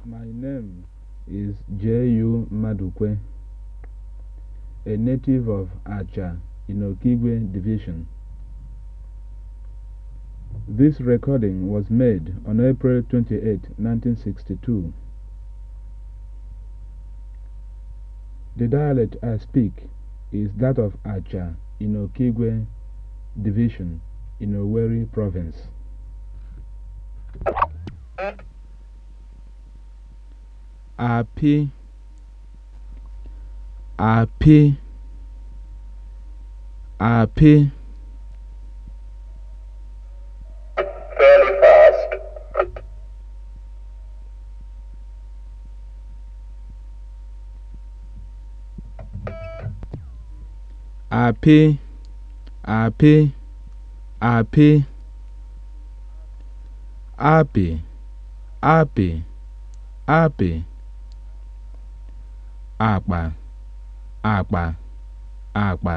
My name is J.U. Madukwe, a native of Acha in Okigwe Division. This recording was made on April 28, 1962. The dialect I speak is that of Acha in Okigwe Division in Owerri Province. Apị apị apị fairly fast. apị apị apị apị apị apị akpa akpa akpa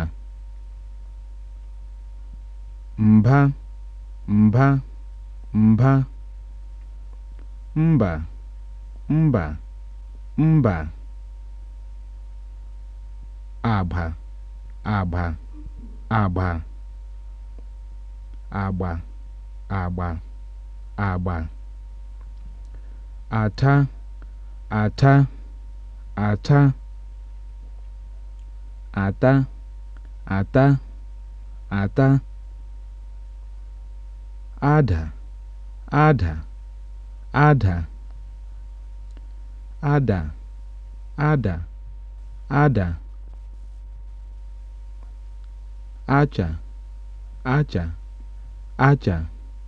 mba mba mba mba mba mba agba agba agba agba agba agba ata ata ata ata ata ata ada ada ada ada ada ada acha acha acha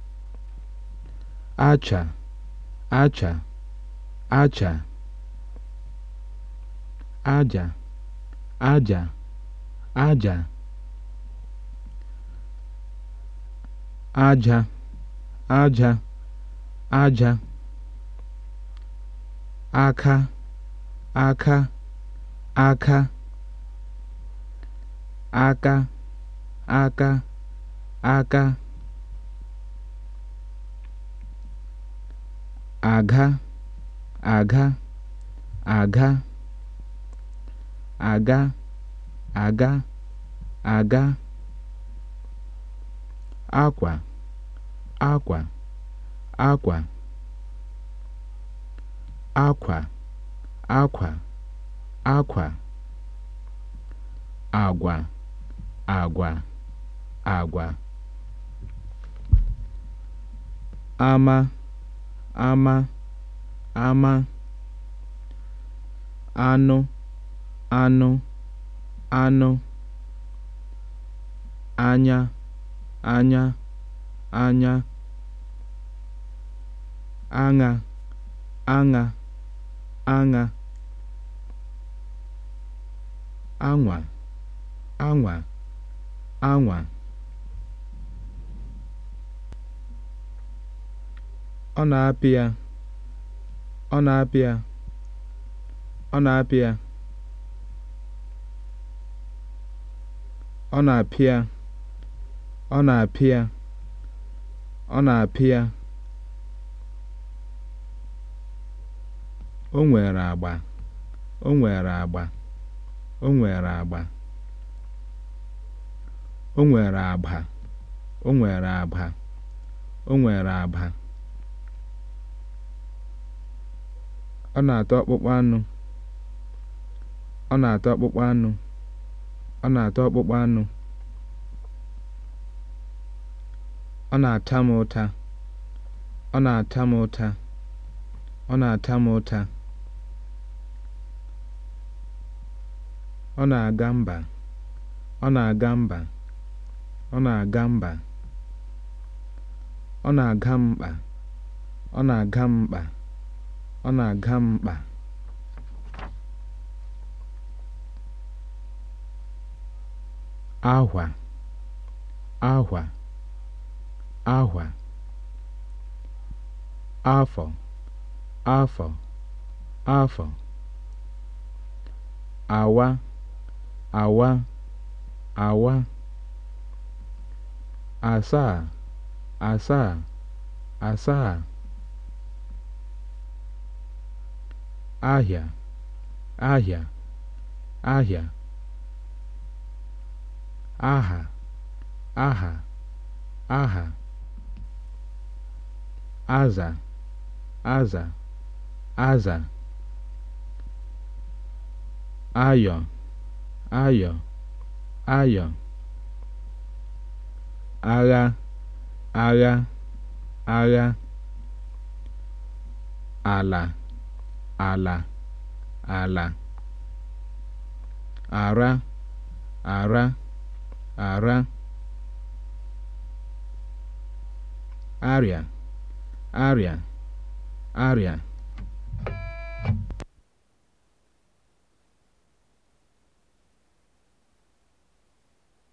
acha acha acha aja aja aja aja aja aja aka aka aka aka aka aka aga aga aga aga aga aga akwa akwa akwa akwa akwa akwa agwa agwa agwa ama ama ama anụ anụ anụ anya anya anya aṅa aṅa aṅa anwa anwa anwa ọ na-apị ya ọ na-apị ya ọ na-apị ya ọ na-apịa ọ na-apịa ọ na-apịa o nwere agba o nwere agba o nwere agba o nwere agba o nwere agba o nwere agba ọ na-ata ọkpụkpụ anụ ọ na-ata ọkpụkpụ anụ ọ na-ata ọkpụkpụ anụ ọ na-ata m ụta ọ na-ata m ụta ọ na-ata m ụta ọ na-aga mba ọ na-aga mba ọ na-aga mba ọ na-aga mkpa ọ na-aga mkpa ọ na-aga mkpa ahwa ahwa ahwa afọ afọ afọ awa awa awa asaa asaa asaa ahịa ahịa ahịa aha aha aha aza aza aza ayọ ayọ ayọ agha agha agha ala ala ala ara ara ara arịa arịa arịa